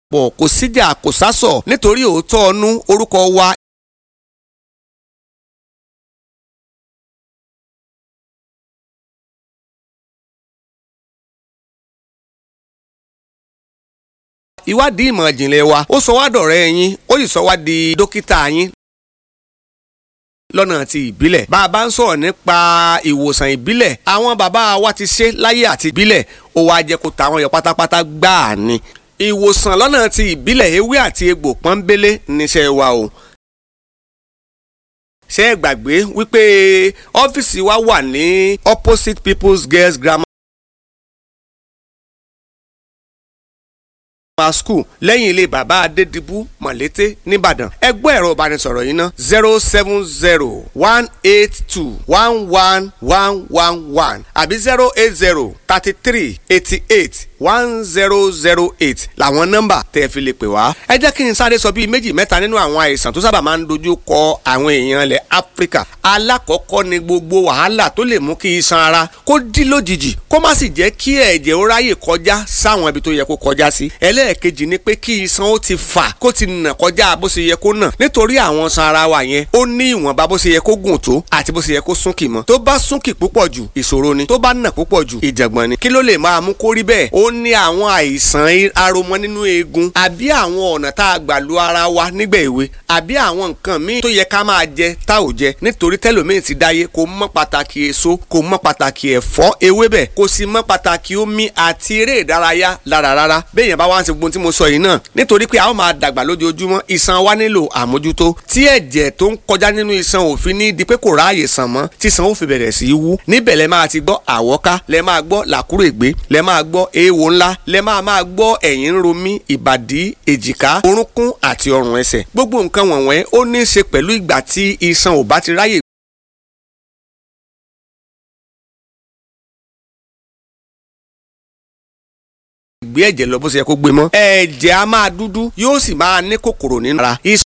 pọ̀ kò síjà kò sásọ̀ nítorí òótọ́ ọnú orúkọ wa ìwádìí ìmọ̀ ìjìnlẹ̀ wa ó sọ wá dọ̀rẹ́ yín ó sì sọ wá di dókítà yín lọ́nà ti ìbílẹ̀ bá a bá ń sọ̀rọ̀ nípa ìwòsàn ìbílẹ̀ àwọn bàbá wa ti ṣe láyé àti ìbílẹ̀ ó wá jẹ́ kó ta àwọn yọ pátápátá gbáà ni ìwòsàn lọ́nà ti ìbílẹ̀ ewé àti egbò pọ́nbélé níṣẹ́ wa o ṣé ẹ gbàgbé wípé ọ́fíìsì wa wà ní opposite people's girls grammar grammar school lẹ́yìn ilé bàbá adédìbú mọ̀lété nìbàdàn ẹgbẹ́ ẹ̀rọ ìbánisọ̀rọ̀ yìí ná zero seven zero one eight two one one one one one àbí zero eight zero thirty three eighty eight one zero zero eight làwọn nọ́mbà tẹ́ ẹ fi lè pè wá. ẹ jẹ́ kí n sáré sọ bíi méjì mẹ́ta nínú àwọn àìsàn tó sábà máa ń dojú kọ àwọn èèyàn ilẹ̀ áfíríkà. alákọ̀ọ́kọ́ ni gbogbo wàhálà tó lè mú kí iṣan ara kó dí lójijì kó má sì jẹ́ kí ẹ̀jẹ̀ ó ráyè kọjá sáwọn ibi tó yẹ kó kọjá sí. ẹlẹ́ẹ̀kejì ni pé kí iṣan ó ti fà kó ti nà kọjá bó ṣe yẹ kó nà nítorí àwọn iṣan ara wa yẹn ó ní ìwọ̀nba bó ṣe yẹ kó gùn tó àti bó ṣe yẹ kó súnkì mọ́. tó bá súnkì púpọ̀ jù ìṣòro ni tó bá nà púpọ̀ jù ìjàngbọ̀n ni kí ló lè máa mú kó rí bẹ́ẹ̀ ó ní àwọn àìsàn aromọ nínú eegun àbí àwọn ọ̀nà tá a gbà lu ara wa nígbà èwe àbí àwọn nǹkan míì tó yẹ ká máa jẹ tá ò jẹ nítorí tẹlòmíì ti dáyé kò mọ pàtàkì èso kò mọ pàtàkì ẹ̀fọ́ ewébẹ̀ kò sì mọ pàtàkì omi àti eré ìdárayá lára rárá béèyàn bá wá ń ṣe gbogbo tí mo sọ yìí náà nítorí pé a ó máa dàgbà lójoojúmọ́ iṣan wa nílò àmójútó tí ẹ̀jẹ̀ tó ń kọjá nínú iṣan òfin ní di pé kò ráàyè sàn mọ́ tí iṣan ó fi bẹ̀rẹ̀ sí í wú níbẹ̀ lẹ máa ti gbọ́ àwọ́ká lẹ máa gbọ́ làkúrègbé lẹ máa gbọ́ eéwo ńlá lẹ máa máa gbọ́ ẹ̀yìn ń ro mí ìbàdí èjìká orúnkún àti ọrùn ẹsẹ̀ gbogbo nǹkan wọ̀nyẹn ó ní í ṣe pẹ̀lú ìgbà tí iṣan ò bá ti ráyè gbé ẹ̀jẹ̀ lọ bó ṣe yẹ kó gbé mọ́. ẹ̀jẹ̀ á máa dúdú yóò sì máa ní kòkòrò nínú ara.